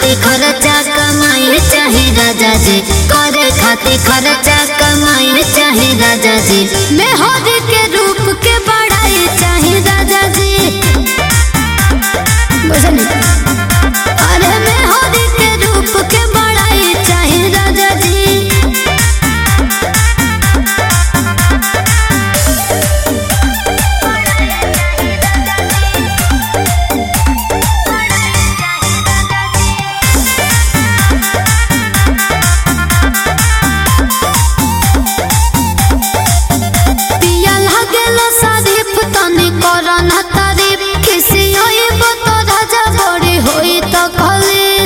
खातिर खर्चा कमाई चाहे राजा जी करे खातिर खर्चा कमाई चाहे राजा जी मेहर के रूप के बढ़ाई चाहे राजा जी बुझनी अरे मेहर के रूप के बढ़ाई चाहे राजा जी पिया लागेला शरीफ तनी करना तारीफ किसी होइब तो राजा बड़ी होई तो खली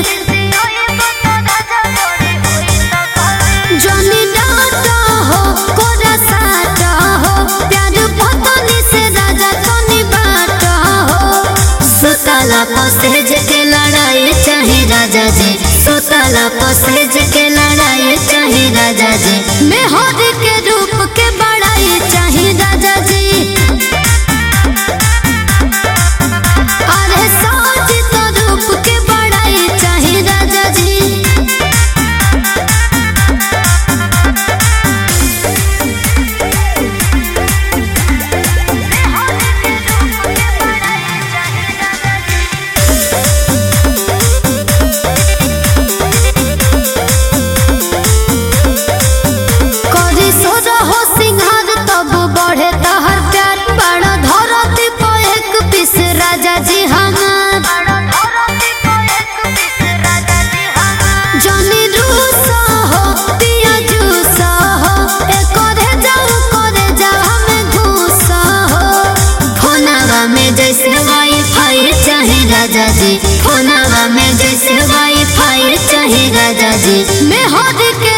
जनी डाटा हो कोरा साटा हो प्यार पतनी से राजा तनी बाटा हो सुतला पसेज के लड़ाई चाहे राजा जी सुतला पसेज के लड़ाई चाहे राजा जी मेहर के रूप के बड़ाई चाहे राजा जी अरे साज तो रूप के बड़ाई चाहे राजा जी करी सोरा हो सिंहार तब बढ़े तहर प्यार बड़ा धरती को एक पीस राजा जी हमार जनी रूसा हो पिया जूसा हो ए करे जाऊ करे जाऊ हमें घूसा हो फोनवा में जैसे वाईफाई चाहे राजा जी फोनवा में जैसे वाईफाई चाहे राजा जी मैं हद के